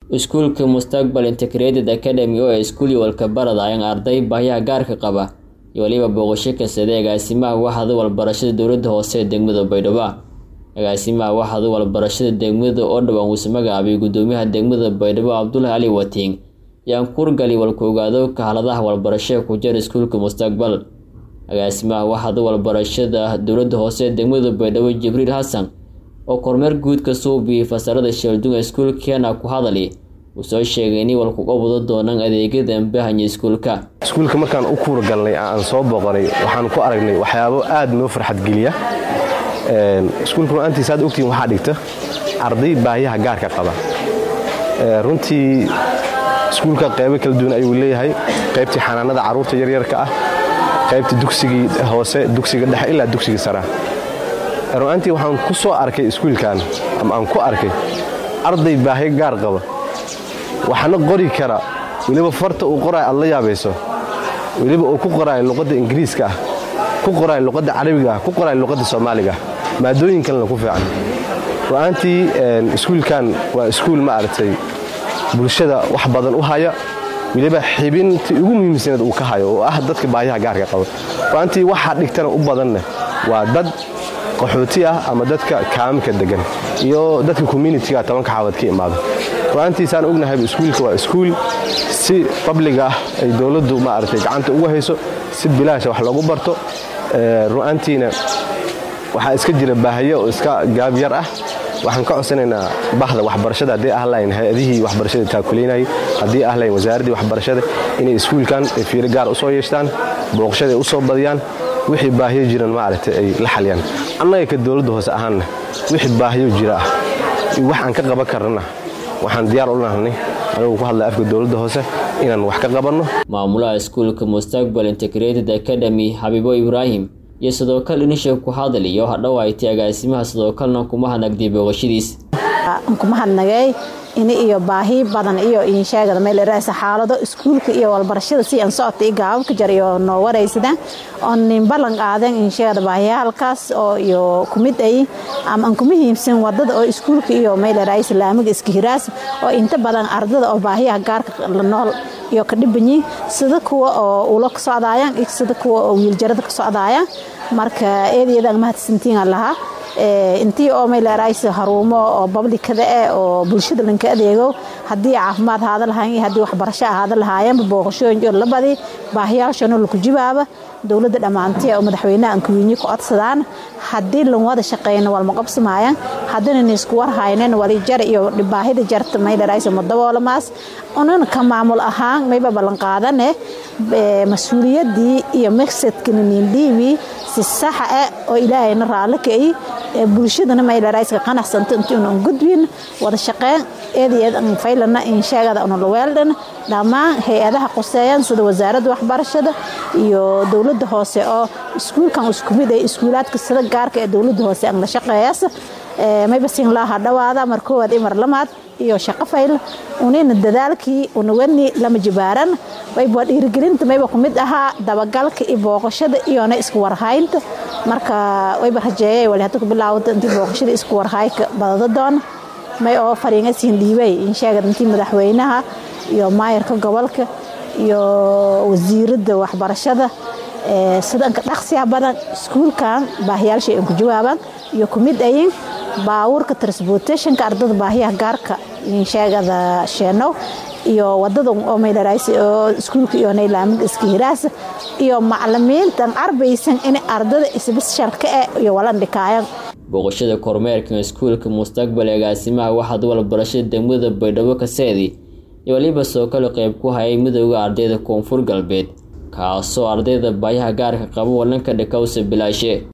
iskuulka mustaqbal integrated academy oo iskuul walka baradayaan arday baahiyaha gaarka qaba iyo waliba booqasho kasada agaasimaha waxda walbarashada dowlada hoose ee degmada baydhabo agaasimaha waxda walbarashada degmada oo dhawaan uuse magacaabay gudoomiyaha degmada baydhabo cabdulahi cali watiin yaan kurgali walka ogaado kahaladaha walbarashada ku jira iskuulka mustaqbal agaasimaha waxda walbarashada dowlada hoose ee degmada baydhabo jibriil xasan oo kormeer guud ka suubiyey fasalada sheeldunga iskuulkeena ku hadali uu soo sheegay inay walkuga wado doonaan adeegyada ambahanya iskuulka iskuulka markaan u kuura galnay aan soo booqanay waxaan ku aragnay waxyaabo aad noo farxad geliya iskuulka ru'aantiisa aad ogtiin waxaa dhigta arday baahiyaha gaarka qaba runtii iskuulka qaybo kala duwan ayuu leeyahay qaybtii xanaanada carruurta yaryarka ah qaybtii dugsigii hoose dugsiga dhexe ilaa dugsiga sara ru'aantii waxaan ku soo arkay iskuulkan ama aan ku arkay arday baahiyo gaar qaba waxaana qori kara weliba farta uu qoraayo aad la yaabayso weliba uu ku qoraayo luqadda ingiriiska ah ku qoraayo luqadda carabiga ah ku qoraayo luqadda soomaaliga ah maadooyin kalena ku fiican ru'aantii iskuulkan waa iskuul ma aragtay bulshada wax badan u haya weliba xibintii ugu muhiimsaneed uu ka hayo oo ah dadka baahiyaha gaarka qaba ru'aantii waxaa dhigtana u badanna waa dad qaxooti ah ama dadka kaamka degan iyo dadka communitiga tobanka xaawad ka imaado ru'aantiisaan ognahayba iskuulka waa iskuul si babliga ah ay dowladdu maaragtay gacanta ugu hayso si bilaasha wax loogu barto ru'aantiina waxaa iska jira baahayo oo iska gaabyar ah waxaan ka codsanaynaa bahda waxbarashada haddii ah lahayn hay-adihii waxbarashada taakuleynayay haddii ah lahayn wasaaraddii waxbarashada inay iskuulkan ay fiiro gaar u soo yeeshtaan booqashada ay u soo badiyaan wixii baahiyo jiran maaragtay ay la xaliyaan annaga ka dowladda hoose ahaanna wixii baahiyo jira ah iyo wax aan ka qaban karnana waxaan diyaar u nahnay anigu ku hadlay afka dowladda hoose inaan wax ka qabanno maamulaha iskuulka mustaqbal integrated academy xabiibo ibraahim iyo sidoo kale inisha ku hadaliyo hadhowaaytay agaasimaha sidoo kalena kuma hanagday booqashadiis kuma hadnagay ini iyo baahi badan iyo insheegada meeleraasa xaalado iskuulka iyo walbarashada si aan socota i gaababka jar iyo noo waraysadaan oo nin ballan qaadan insheegada baahiyaalkaas oo iyo kumid ay ama aan kuma hiimsan wadada oo iskuulka iyo meeleraay islaamiga iska hiraas oo inta badan ardada oo baahiyaha gaarka la nool iyo ka dhibanyi sida kuwa oo ulo ka socdaayaan iyo sida kuwa oo wiiljarada ka socdaayaan marka eedayadan mahadsantiin lahaa intii oo meeleraaysa haruumo oo bablikada eh oo bulshada lanka adeego haddii caafimaad ahaada lahayn iyo haddii waxbarasho ahaada lahaayeenba booqashooyin iyo labadii baahiyaashana laku jibaaba dowladda dhammaantii oo madaxweynaha ankuwiinyi ku codsadaan haddii lan wada shaqeyna walma qabsamaayaan haddina nisku warhaynen walijar iyo baahida jarta meeleraaysa madaboolamaas unan ka maamul ahaan mayba ballanqaadane mas-uuliyaddii iyo maqsadkana niindhiibi si saxa ah oo ilaahayna raallo ka'i bulshadana meeleraayska qanacsanta intuunan gudbin wada shaqeyn eedayeed an faylana insheegada una laweeldhan dhammaan hay-adaha qoseeyaan sida wasaaradda waxbarashada iyo dowladda hoose oo iskuulkan isku mid ay iskuulaadka sida gaarka ee dowladda hoose an la shaqeeyaas mayba siin laa hadhawaada mar koowaad iyo mar lamaad iyo shaqo fayl unina dadaalkii unawani lama jibaaran wayba dhiirigelinta mayba ku mid ahaa dabagalka iyo booqashada iyona isku warhaynta marka wayba rajeeyay wali hadda ku bilaawada intii booqashada isku warhayka badada doona may oo fariinga siin dhiibay insheegad intii madaxweynaha iyo maayarka gobolka iyo wasiiradda waxbarashada sidanka dhaqsiya badan iskuulkan baahiyaalshay an ku jawaabaan iyo ku mid ayin baawurka transportationka ardada baahiyaha gaarka insheegada sheenow iyo wadada oo meeleraaysa oo iskuulka iyo naylaamid iska hiraasa iyo macalimiintan arbaysan in ardada isbishalka eh iyo walan dhikaayaan booqashada kormeerkan iskuulka mustaqbal agaasimaha waxaad walbarashada degmada baydhabo kaseedi iyo waliba soo kale qayb ku hayay midooda ardayda koonfur galbeed kaasoo ardayda baayaha gaarka qaba walanka dhakawsa bilaashe